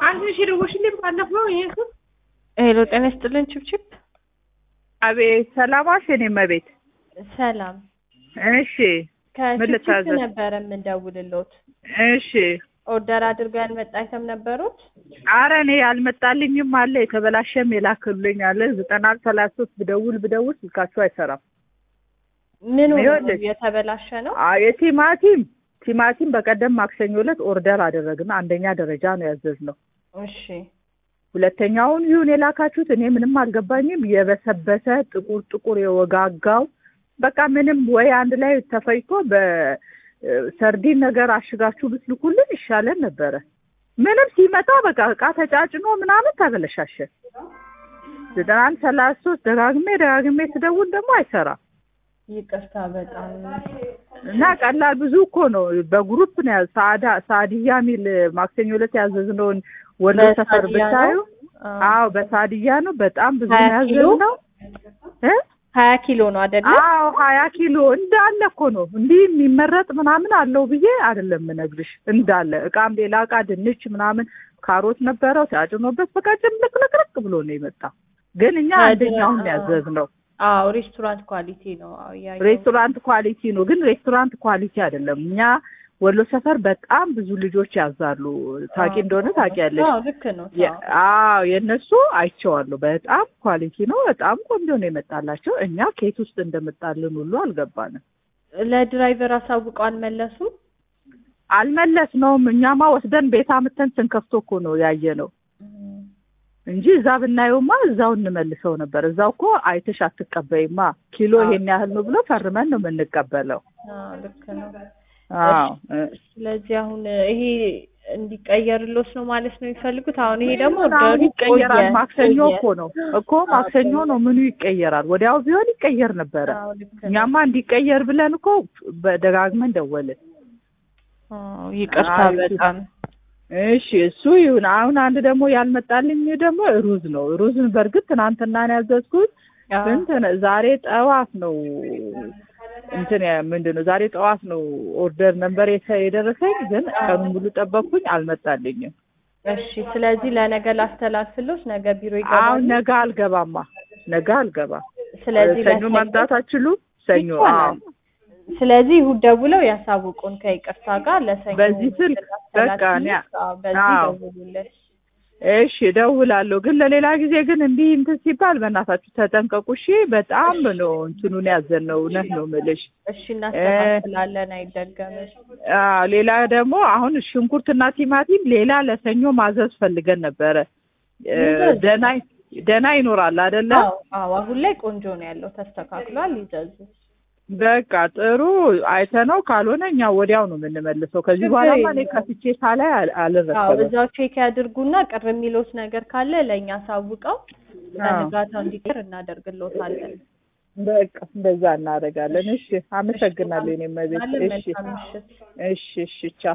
አንድ ሺ ደወልሽልኝ ባለፈው ይሄ ስም ሄሎ ጤና ይስጥልን ችብችብ አቤት ሰላማሽ የኔ መቤት ሰላም እሺ ከችብችብ ልታዘዝ? ነበረ የምንደውልሎት እሺ ኦርደር አድርገው ያልመጣ አይተም ነበሩት አረ እኔ ያልመጣልኝም አለ የተበላሸም የላክልኝ አለ ዘጠና ሰላሳ ሶስት ብደውል ብደውል ስልካቸው አይሰራም ምን ሆኖ ነው? ይኸውልሽ። የተበላሸ ነው አ የቲማቲም ቲማቲም በቀደም ማክሰኞ ዕለት ኦርደር አደረግን አንደኛ ደረጃ ነው ያዘዝነው እሺ ሁለተኛውን ይሁን የላካችሁት እኔ ምንም አልገባኝም የበሰበሰ ጥቁር ጥቁር የወጋጋው በቃ ምንም ወይ አንድ ላይ ተፈጭቶ በሰርዲን ነገር አሽጋችሁ ብትልኩልን ይሻለን ነበረ ምንም ሲመጣ በቃ እቃ ተጫጭኖ ምናምን ተበለሻሸ ዘጠና አንድ ሰላሳ ሶስት ደጋግሜ ደጋግሜ ስደውል ደግሞ አይሰራም ይቅርታ በጣም እና ቀላል ብዙ እኮ ነው በግሩፕ ነው ያዝ ሳዳ ሳድያ የሚል ማክሰኞ ዕለት ያዘዝነውን ወሎ ሰፈር በሳድያ ብታዩ ነው? አዎ። አዎ በሳድያ ነው በጣም ብዙ ሀያ ነው ኪሎ? ያዘዝነው እ ሀያ ኪሎ ነው አይደለ አዎ ሀያ ኪሎ እንዳለ እኮ ነው እንዲህ የሚመረጥ ምናምን አለው ብዬ አይደለም የምነግርሽ እንዳለ እቃም ሌላ እቃ ድንች ምናምን ካሮት ነበረው ተጫጭኖበት በቃ ጭምልቅልቅልቅ ብሎ ነው የመጣው ግን እኛ ታዲያ- አንደኛውን ነው ያዘዝነው አዎ ሬስቶራንት ኳሊቲ ነው አዎ ያየሁት። ሬስቶራንት ኳሊቲ ነው ግን ሬስቶራንት ኳሊቲ አይደለም እኛ ወሎ ሰፈር በጣም ብዙ ልጆች ያዛሉ ታቂ እንደሆነ ታውቂያለሽ አዎ ልክ ነው የ- አዎ የእነሱ አይቼዋለሁ በጣም ኳሊቲ ነው በጣም ቆንጆ ነው የመጣላቸው እኛ ኬት ውስጥ እንደመጣልን ሁሉ አልገባንም ለድራይቨር አሳውቀው አልመለሱም አልመለስነውም እኛማ ወስደን ቤት አምተን ስንከፍቶ እኮ ነው ያየ ነው እንጂ እዛ ብናየውማ እዛው እንመልሰው ነበር እዛው እኮ አይተሽ አትቀበይማ ኪሎ አዎ። ይሄን ያህል ነው ብሎ ፈርመን ነው የምንቀበለው አዎ ልክ ነው አዎ እ ስለዚህ አሁን ይሄ እንዲቀየርሎት ነው ማለት ነው የሚፈልጉት። አሁን ይሄ ደግሞ አሁን ኦርደሩ ይቀየራል ቆየ- ማክሰኞ ቆየ። እኮ ነው እኮ ማክሰኞ ነው ምኑ ይቀየራል ወዲያው ቢሆን ይቀየር ነበረ አዎ ልክ ነው። እኛማ እንዲቀየር ብለን እኮ በደጋግመን ደወልን አዎ ይቅርታ አይ፣ በጣም እሺ እሱ ይሁን አሁን አንድ ደግሞ ያልመጣልኝ ደግሞ ሩዝ ነው ሩዝን በእርግጥ ትናንትና ነው ያዘዝኩት አዎ። እንትን ዛሬ ጠዋት ነው እንትን ያ- ምንድን ነው ዛሬ ጠዋት ነው ኦርደር ነበር የተ- የደረሰኝ ግን ቀኑን ሙሉ ጠበቅኩኝ አልመጣልኝም እሺ ስለዚህ ለነገ ላስተላልፍሎት ነገ ቢሮ አሁን ይገባሉ። ነገ አልገባማ ነገ አልገባም ስለዚህ ሰኞ ለሰኞ ማምጣት አትችሉም ሰኞ አዎ ይቻላል። ስለዚህ እሑድ ደውለው ያሳውቁን ከይቅርታ ጋር ለሰኞ በዚህ ስልክ በቃ እኔ አዎ፣ በዚህ አዎ። ደውሉልን። እሺ እደውላለሁ ግን ለሌላ ጊዜ ግን እንዲህ እንትን ሲባል በእናታችሁ ተጠንቀቁ እሺ በጣም ነው እንትኑን ያዘነው እውነት ነው የምልሽ እሺ እናስተካክላለን፣ አይደገምም። አዎ ሌላ ደግሞ አሁን ሽንኩርትና ቲማቲም ሌላ ለሰኞ ማዘዝ ፈልገን ነበረ እ ይዘዝ። ደህና ደህና ይኖራል አይደለ አዎ አዎ፣ አሁን ላይ ቆንጆ ነው ያለው፣ ተስተካክሏል። ይዘዙ። በቃ ጥሩ አይተነው ካልሆነ እኛ ወዲያው ነው የምንመልሰው ከዚህ ችግር በኋላማ እኔ የለውም። ከፍቼ ሳላይ አል- አዎ አልረከብም እዛው ቼክ ያድርጉና ቅር የሚሉት ነገር ካለ ለእኛ አሳውቀው በንጋታው እንዲቀር እናደርግልዎታለን። በቃ እንደዛ እናደርጋለን እሺ አመሰግናለሁ እኔም ቤት አለን እሺ መልካም ምሽት። እሺ እሺ ቻው